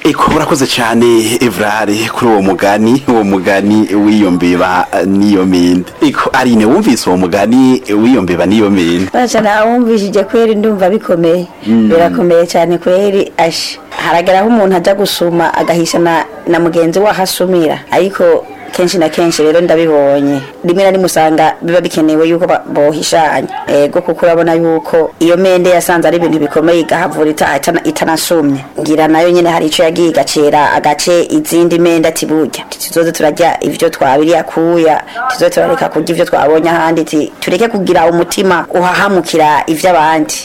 eko urakoze cyane evrare kuri uwo mugani uwo mugani w'iyo mbeba eh, n'iyo mende eko arine wumvise uwo mugani w'iyo mbeba n'iyo mende baca nawumvishije kweri ndumva bikomeye birakomeye cyane kweri ashe harageraho umuntu ajya gusuma agahisha na, na mugenzi we ahasumira ariko kenshi na kenshi rero ndabibonye rimwe na rimwe usanga biba bikenewe yuko ba- bohishanya ego kuko urabona yuko iyo mende yasanze ari ibintu bikomeye igahavura ita- itana- itanasumye ngira nayo nyene hari ico yagiye igacera agace izindi mende ati burya tuzoze turarya ivyo twabiriye akuya tuzoze turareka kurya ivyo twabonye ahandi ti tureke kugira umutima uhahamukira ivy'abandi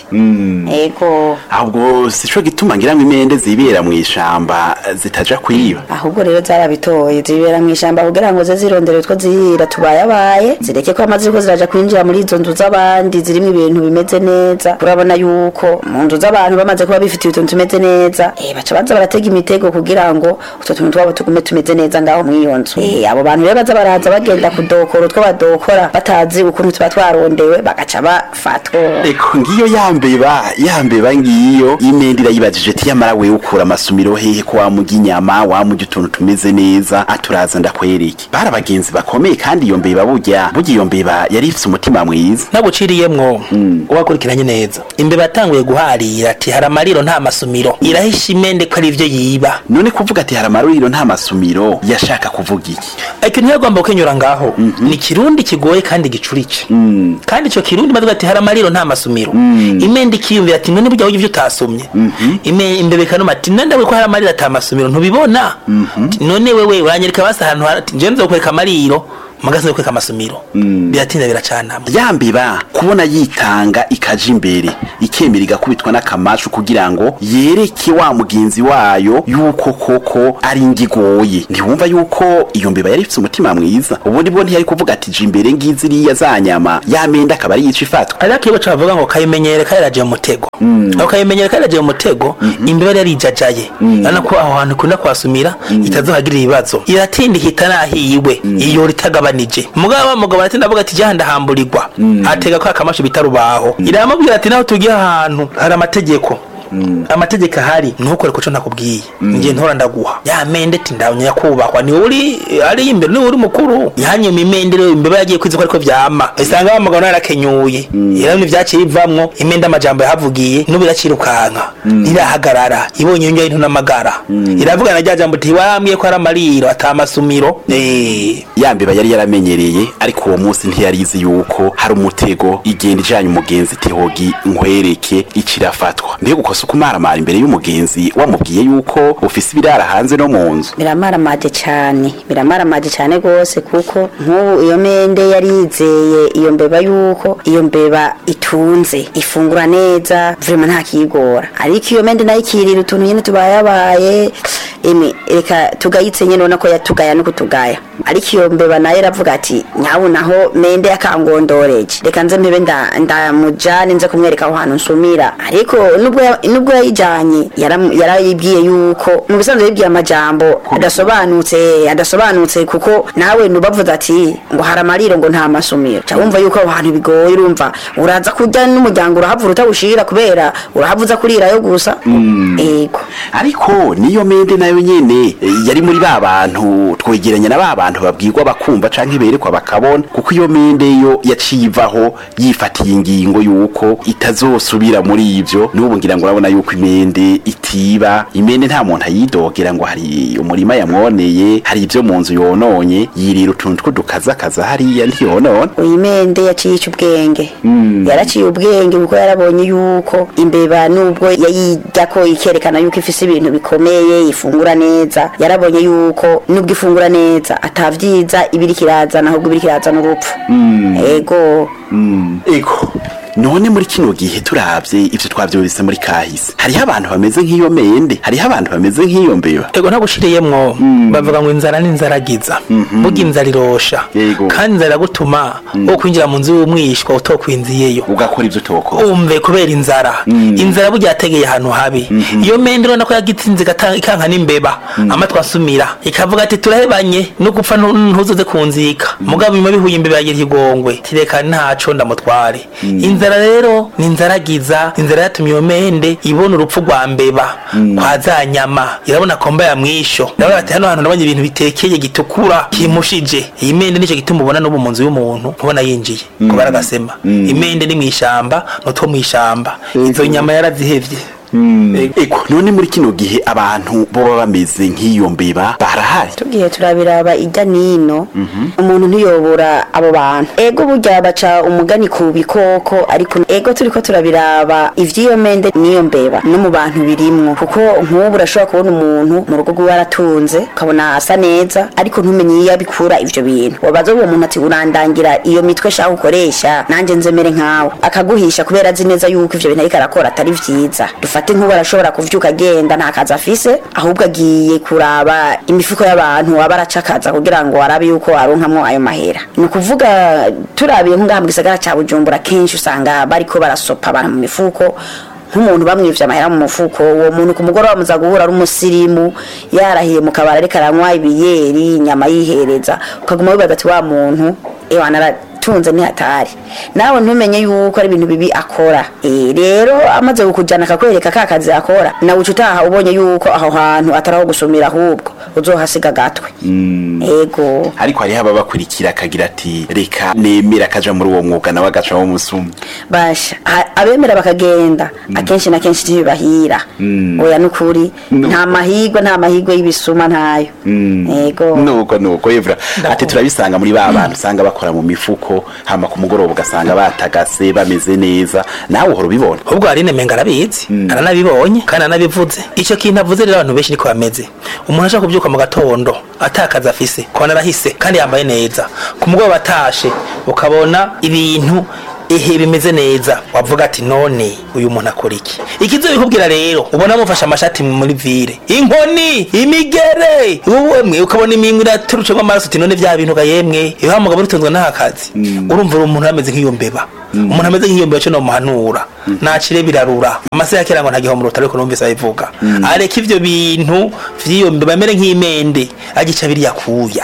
ego ahubwo sico gituma ngira ngo imende zibera mu ishamba eh, zitaja kwiba ahubwo rero zarabitoye zibera mu ishamba kugira ngo ze zirondere utwo zirira tubayabaye zireke ko amazi ko ziraja kwinjira muri izo nzu z'abandi zirimo ibintu bimeze neza urabona yuko mu nzu z'abantu bamaze kuba bifitiye utuntu tumeze neza eh baca baza baratega imitego kugira ngo utwo tuntu twabo tugume tumeze neza ngaho muri iyo nzu eh abo bantu rero baza baraza bagenda kudokora utwo badokora batazi ukuntu tuba twarondewe bagaca bafatwa eko ngiyo yambeba yambeba ngiyo imende irayibajije ati yamara wewe ukura amasumiro hehe ko wamurya inyama wamurya utuntu tumeze neza aturaza ndakwereke bari abagenzi bakomeye kandi iyo mbeba burya burya iyo mbeba yari ifise umutima mwiza naguciriyemwo uwakurikiranye neza imbeba yatanguye guharira ati hari amariro nta masumiro irahisha imende ko ari ivyo yiba none kuvuga ati hari amaruriro nta masumiro yashaka kuvuga iki ikintu yagomba kukenyura ngaho ni kirundi kigoye kandi gicurice kandi ico kirundi bavuga ati hari amariro nta masumiro imende ikiyumvira ati none burya ivyo utasomye Ime- imbeba ikanuma ati none ndawe ko hari amariro ata masumiro ntubibona Ati, none wewe uranyereka basi ahantu hari- ati nje nzokwereka amariro magasi nzokwereka amasumiro biratinda biracanama yambeba kubona yitanga ikaja imbere ikemera igakubitwa n'akamashu kugira ngo yereke wa mugenzi wayo yuko koko ari ngigoye ntiwumva yuko iyo mbeba yari ifise umutima mwiza ubundi bwo ntiyari kuvuga ati je imbere ngizi iriya za nyama yamenda akaba ari yica ifatwa ariko iyo baca bavuga ngo kayimenyere kayiraje mu mutego aho kayimenyere kayiraje mu mutego imbeba yari yarijajaye urabona ko aho hantu ikunda kuhasumira itazohagirira ibibazo iratinda ihita nahiwe iyo ritagabanije mugabo wa mugabo aratinda avuga ati jya ndahamburirwa atega ko akamasho bita rubaho iramubwira ati naho tugiye ahantu hari amategeko amategeko ahari ntukore kuco nakubwiye ngiye ntora ndaguha ya mende ati ndabonye yakubahwa ni uri ari imbere ni uri mukuru yanyuma imende rero imbeba yagiye kwiza ko ariko vyama isanga wa mugabo nawe yarakenyuye irabona ivyaciye bivamwo imende amajambo yahavugiye n'ubu iracirukanka ntirahagarara ibonye iyo ngiyo n'amagara iravuga na rya jambo ati warambwiye ko ari amariro ata masumiro eh yambeba yari yaramenyereye ariko uwo munsi ntiyarizi yuko hari umutego igenda ijanye umugenzi tehogi nkwereke ikirafatwa mbega ukosa ukumaramara imbere y'umugenzi wamubwiye yuko ufise ibirara hanze no mu nzu biramaramaje cyane biramaramaje cyane rwose kuko nk'ubu iyo mende yari yizeye iyo mbeba yuko iyo mbeba itunze ifungura neza vrema nta kiyigora ariko iyo mende nayo ikirira utuntu nyine tubayabaye eme reka tugayitse nyine ubona ko yatugaya no kutugaya ariko iyo mbeba nayo iravuga ati nyabu naho mende yakangondoreje reka nze mpebe nda- ndamujane nze kumwereka aho hantu nsumira ariko nubwo ya- nubwo yayijanye yaram- yarayibwiye yuko mu bisanzwe yibwiye amajambo adasobanutse adasobanutse kuko nawe nubavuze ati ngo hari amariro ngo nta masumiro ca wumva yuko aho hantu bigoye urumva uraza kurya n'umuryango urahavura utawushira kubera urahavuza kurirayo gusa ego ariko niyo mende nayo nyene eh, yari muri ba bantu twegeranya na ba bantu babwirwa bakumva canke berekwa bakabona kuko iyo mende yo yaciye ivaho yifatiye ingingo yuko itazosubira muri ivyo n'ubu ngira ngo urabona yuko imende itiba imende nta muntu ayidogera ngo hari umurima yamwoneye hari ivyo mu nzu yononye yirira utuntu tw'udukazakaza hariya ntiyonona uyu mende yaciye ica ubwenge yaraciye ubwenge kuko yarabonye yuko imbeba nubwo yayijya ko ikerekana yuko ifise ibintu bikomeye ifungura neza yarabonye yuko nubwo ifungura neza atavyiza ibiri kirazana ahubwo ibiri kirazana urupfu ego ego none muri kino gihe turavye ivyo twavyumvise muri kahise hariho abantu bameze nk'iyo mende hariho abantu bameze nk'iyo mbeba ego ntagushiriyemwo bavuga ngo inzara n'inzaragiza burya inzara irosha Yego. kandi inzara iragutuma wo kwinjira mu nzu y'umwishwa utokwinziyeyo ugakora ivyo utokora umve kubera inzara inzara burya yategeye ahantu habi iyo mende urabona ko yagitsinze igata- ikanka n'imbeba amatwi asumira ikavuga ati turahebanye no gupfa ntu- ntuzoze kunzika mugabo nyuma bihuye imbeba yagira igongwe tireka ntaco ndamutware inzara inzara rero ni inzaragiza inzara yatumye iyo mende ibona urupfu rwa mbeba kwa za nyama irabona komba ya mwisho irabona ati hano hantu nabonye ibintu bitekeye gitukura kimushije iyi mende nicyo gituma ubona n'ubu mu nzu y'umuntu ntubona yinjiye kubara agasema imende ni mu ishamba n'utwo mu ishamba izo nyama yarazihevye eko none muri kino gihe abantu boba bameze nk'iyo mbeba barahari tugiye turabiraba ijya nino umuntu ntiyobora abo bantu ego burya baca umugani ku bikoko ariko ego turiko turabiraba ivy'iyo mende n'iyo mbeba no mu bantu birimwo kuko nk'ubu urashobora kubona umuntu mu rugo rwiwe aratunze ukabona asa neza ariko ntumenye iyo abikura ivyo bintu wabaza uwo muntu ati urandangira iyo mitwe shaka ukoresha nanje nzemere nkawe akaguhisha kubera azi neza yuko ivyo bintu ariko arakora atari vyiza dufate nk'ubu arashobora kuvyuka agenda nta kazi afise ahubwo agiye kuraba imifuko y'abantu aba aracakaza kugira ngo arabe yuko aronkamwo ayo mahera ni ukuvuga turabiye nk'ngaha mu gisagara ca bujumbura kenshi usanga bariko barasopa abantu mu mifuko nk'umuntu bamwivye amahera mu mufuko uwo muntu ku mugoroba muza guhura ari umusirimu yarahiye mu kabari ariko aranywa ibiyeri inyama yihereza ukaguma wibaza ati wa muntu ewana aratunze ni hatari nawe ntumenye yuko ari ibintu bibi akora Eh, rero amaze kukujana akakwereka ka kazi akora nawe uca utaha ubonye yuko aho hantu atari aho gusumira ahubwo uzohasiga agatwe ego ariko hariho ababakurikira akagira ati reka nemera akaja muri uwo mwuga nawe agaca wo musuma basha ha- abemera bakagenda akenshi na kenshi ntibibahira oya nukuri nta mahigwe nta mahigwe y'ibisuma ntayo ego nuko nuko evra ati turabisanga muri ba bantu usanga bakora mu mifuko hama ku mugoroba ugasanga batagase bameze neza nawe uhora ubibona ahubwo hari nemenga arabizi aranabibonye kandi aranabivuze icyo kintu avuze rero abantu benshi niko bameze umuntu ashaka kubyuka mu gatondo atakazi afise kubona arahise kandi yambaye neza ku mugoroba atashe ukabona ibintu ehe bimeze neza wavuga ati none uyu muntu akora iki ikizo bikubwira rero ubona mufashe amashati muri vire inkoni imigere uwemwe ukabona iminwe iraturucemo amaraso uti none vya bintu ga yemwe iyo wa mugabo utunzwe n'aka kazi urumva uri umuntu ameze nk'iyo mbeba umuntu ameze nk'iyo mbeba cyo nomuhanura nacire birarura amase ya kera ngo nta gihombo ariko numvise abivuga areka ivyo bintu vy'iyo mbeba amere nk'imende agica biriya kuya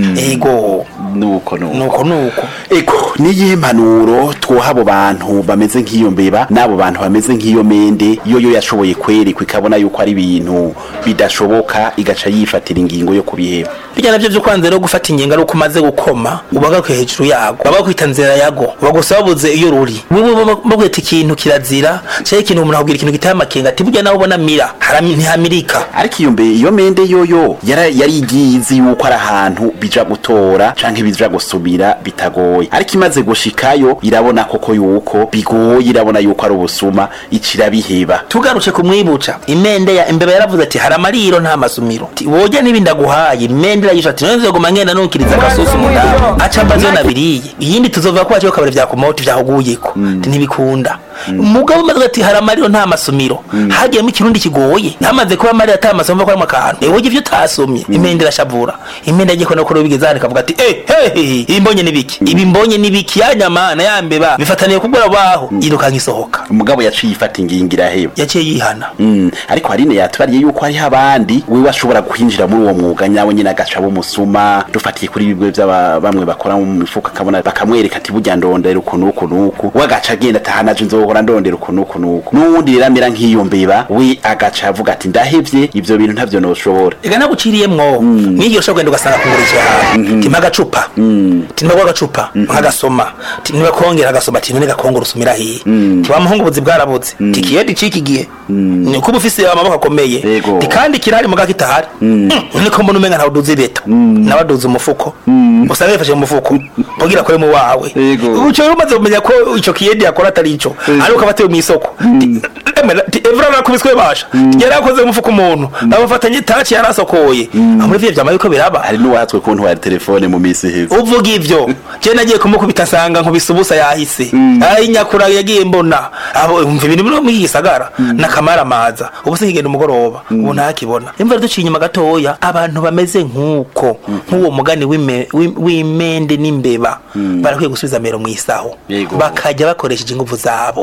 ego nuko nuko nuko nuko eko niyihe mpanuro twoha abo bantu bameze nk'iyo mbeba n'abo bantu bameze nk'iyo mende iyo yo yashoboye kwerekwa ikabona yuko ari ibintu bidashoboka igaca yifatira ingingo yo kubiheba bijya navyo vyo kwanza rero gufata ingingo ari uko umaze gukoma ubagaruke hejuru yago baba bakwita nzira yago bagusa babuze iyo ruri wewe bakwita ikintu kirazira cyangwa ikintu umuntu akubwira ikintu giteye amakenga ati burya nawe ubona mira harami ntihamirika ariko iyo mbe iyo mende yoyo yara- yari igiye izi yuko ari ahantu bija gutora canke bija gusubira bitagoye ariko imaze gushikayo irabona koko yuko bigoye irabona yuko ari ubusuma icira biheba tugarutse kumwibuca imende ya imbeba yaravuze ati hari amariro nta masumiro Ati, woja n'ibindi aguhaye imende irayisha ati none nzoguma ngenda nukiriza agasusu mudamu aca mbazo nabiriye iyindi tuzova ko waciye kabari vyakumota vyahuguyeko ati ntibikunda umugabo umaze ati hari amariro nta masumiro hagiyemo ikirundi kigoye hamaze kuba amariro ata masumiro ko arimo akantu ewe ivyo utasomye imende irashavura imende agiye kubona ko rero bigeze hano ikavuga ati eh hehe ibi mbonye nibiki ibi mbonye nibiki ya nyama na ya mbeba bifataniye kubura baho irukanka isohoka umugabo yaciye ifata ingingo iraheba yaciye yihana Mm, ariko harine yatubariye yuko hariho abandi wewe ashobora kwinjira muri uwo mwuga nyawe nyine agaca bumusuma dufatiye kuri bibwe by'aba bamwe bakora mu mifuka akabona bakamwereka ati burya ndondera uku n'uku n'uku we agaca agenda atahanaje nzohora ndondera uku n'uku n'uku n'uwundi rero amera nk'iyo mbeba we agaca avuga ati ndahevye ivyo bintu ntavyo noshobora ega naguciriyemwo mwigiro ushobora kugenda ugasanga kungurikira ahantu timpa agacupa timpa kwa agacupa nkagasoma niba kongera agasoma ati none gakongora usumira hiye tiwa muhungu buzi bwarabuze tikiyedi ciki gihe ni kuba ufise amaboko akomeye Yego. ti kandi kirahari muga kitahari niko mbona umenga ntawe uduza ibeta nawe aduza umufuko usanga yifashe mu mufuko kugira akore mu wawe Yego. uco rero umaze kumenya ko ico kiyedi yakora atari ico ariko aba atewe mw'isoko Ti- emera, ti evra nakubiswe basha yari akoze mu mufuko umuntu abafatanye taci yarasokoye amuri vyo vyama yuko biraba hari n'uwatswe ku ntwara telefone mu minsi iheze uvuga ivyo je nagiye kumukubita nsanga nkubise ubusa yahise ari nyakura yagiye mbona abo umva ibintu biri muri iki gisagara nakamara amaza ubu singigenda umugoroba ubu ntakibona imvura duciye inyuma gatoya abantu bameze nk'uko nk'uwo mugani w'ime- w'im- w'imende n'imbeba barakwiye gusubiza amero mu isaho Yego. bakajya bakoresheje ingufu zabo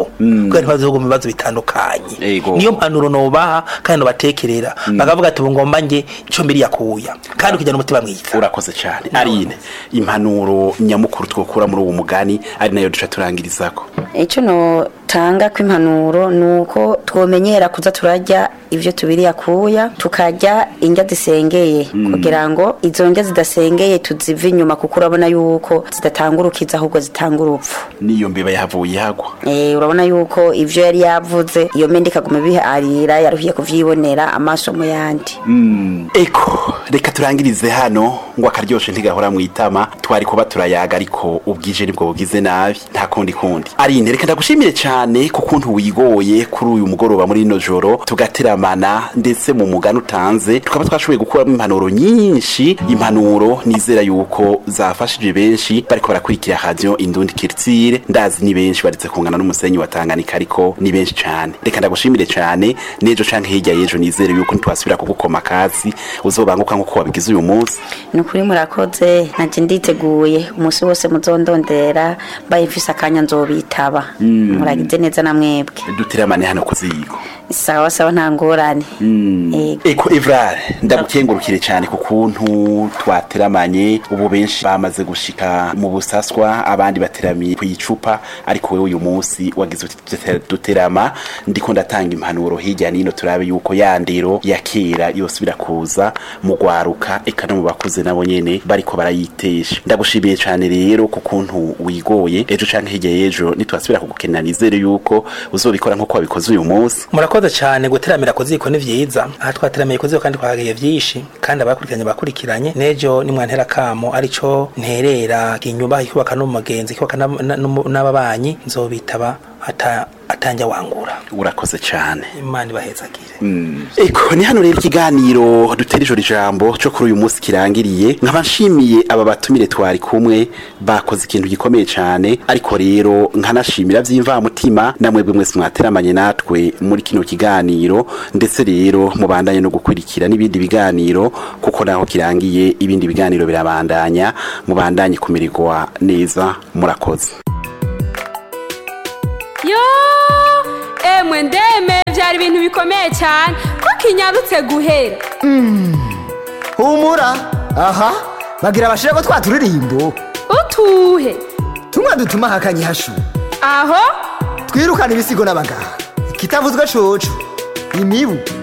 babo kubera ntibazoga mu bibazo bitandukanye Ego. niyo mpanuro nobaha kandi nobatekerera bakavuga ati ubu ngomba nge ico mbiri yakuya kandi ukijyana umutima mwiza urakoze cyane arine impanuro nyamukuru twokura muri uwo mugani ari nayo duca turangirizako icyo notanga kw'impanuro ni uko twomenyera kuza turarya ibyo tubiri yakuya tukarya indya zisengeye kugira ngo izo ndya zidasengeye tuzive inyuma kuko urabona yuko zidatanga urukiza ahubwo zitanga urupfu niyo mbeba yahavuye ihagwa Eh, urabona yuko ivyo yari yavuze iyo mende ikaguma biharira yaruhiye kuvyibonera amaso mu yandi eko reka turangirize hano ngo akaryoshe ntigahora mu itama twari kuba turayaga ariko ubwije nibwo bugize nabi nta kundi kundi arine reka ndagushimire cyane ku kuntu wigoye kuri uyu mugoroba muri ino joro tugateramana ndetse mu mugani utanze tukaba twashoboye gukuramo impanuro nyinshi impanuro nizera yuko zafashije benshi bariko barakurikira radio indundi kirtire ndazi ni benshi baretse kungana n'umusenyi wa Tanganyika ariko ni benshi cyane reka ndagushimire cyane nejo canke hirya yejo nizere yuko ntitwasubira kugukoma kazi uzobanguka nkuko wabigize uyu munsi ni ukuri murakoze nanje nditeguye umunsi wose muzondondera mbaye mfise akanya nzobitaba muragize neza na mwebwe duteramane hano kuzigo sawa sawa nta ngorane Ego. eko evrare ndagukengurukire cyane ku kuntu twateramanye ubu benshi bamaze gushika mu busaswa abandi bateramiye ku icupa ariko wewe uyu munsi wagize uti dute- duterama ndiko ndatanga impanuro hirya nino turabe yuko ya ndero ya kera yosubira kuza mu gwaruka eka no mu bakuze nabo nyene bariko barayitesha ndagushimiye cyane rero ku kuntu wigoye ejo canke hirya y'ejo nitwasubira kugukenera nizere yuko uzobikora nk'uko wabikoze uyu munsi murakoze cyane guteramira ku ziko ni vyiza aha twateramiye ku ziko kandi twahagaye vyinshi kandi abakurikiranye bakurikiranye nejo nimwantera kamo arico nterera inyumba ikubaka n'umugenzi ikubaka n'ab- na- n'umu- n'ababanyi nzobitaba ata atanja wangura urakoze cyane imana ibahezagire Eko ni hano rero ikiganiro dutera ijoro ijambo cyo kuri uyu munsi kirangiriye nkaba nshimiye aba batumire twari kumwe bakoze ikintu gikomeye cyane ariko rero nkanashimira by'imvamutima namwebwe mwese mwateramanye natwe muri kino kiganiro ndetse rero mubandanye no gukurikira n'ibindi biganiro kuko naho kirangiye ibindi biganiro birabandanya mubandanye kumererwa neza murakoze yo emwe ndeme byari ibintu bikomeye cyane ko kinyarutse guhera humura aha bagira abashira ko twaturirimbo utuhe tumwe dutuma hakanye hashu aho twirukana ibisigo n'abaganga kitavuzwe coco imibu